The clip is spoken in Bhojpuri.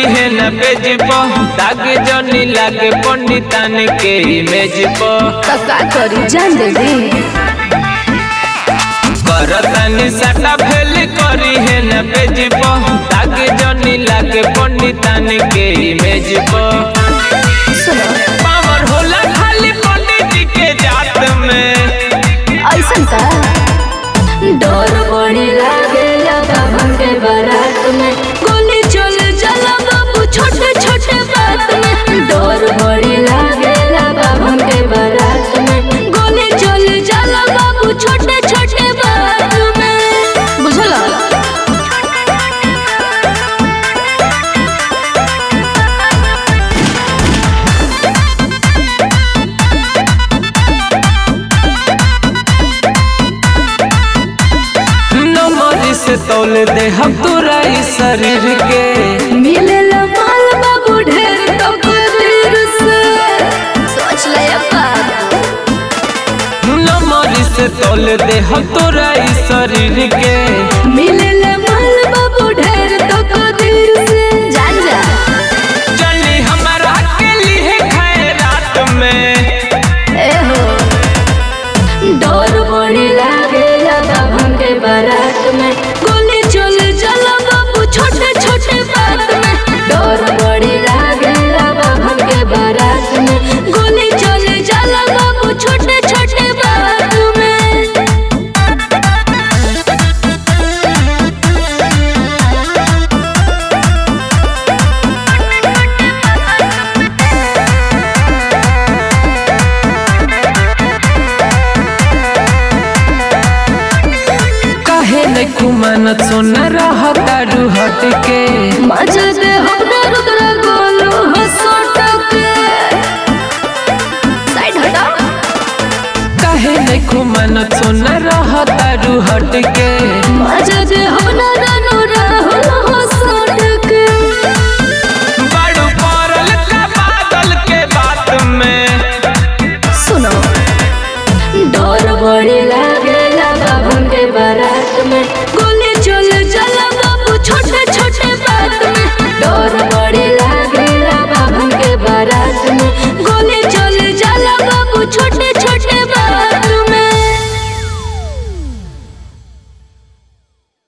है न पेज पर दागे जनी लागे पंडितान के इमेज पर का का करी जान दे दे करतानी सटा फेल करी है न पेज पर दागे जनी लागे पंडितान के इमेज पर सुनो पावर होला खाली पंडित जी के जात में ऐसन का डर बड़ी लागे बाबन के बारात में गोली चल चला बाबू छोटे छोटे बात में डर बड़ी लागे बाबन के बारात में गोली चल चला बाबू छोटे छोटे बात में बुझला नमरी से तौल दे हम तोरा इस शरीर के मिलेला माल बाबू ढेर तो कदर से सोच ले बाबू नमरी से तौल दे हम तोरा इस शरीर के मिलेला माल बाबू ढेर तो कदर से जान जा चली हमारा के लिए खाए रात में ए हो डर बड़ी लागे बाबन के बारात में गोली चल चला बाबू छोटे छोटे बात में डर बड़ी लागे बाबन के बारात में गोली चल चला बाबू छोटे छोटे बात में काहे न कुमानत सोना रहा तारू हट के मजा दे हमरा रुद्र गोलू हसोटक साइड हटा काहे न कुमानत सोना रहा तारू हट के मजा दे हमरा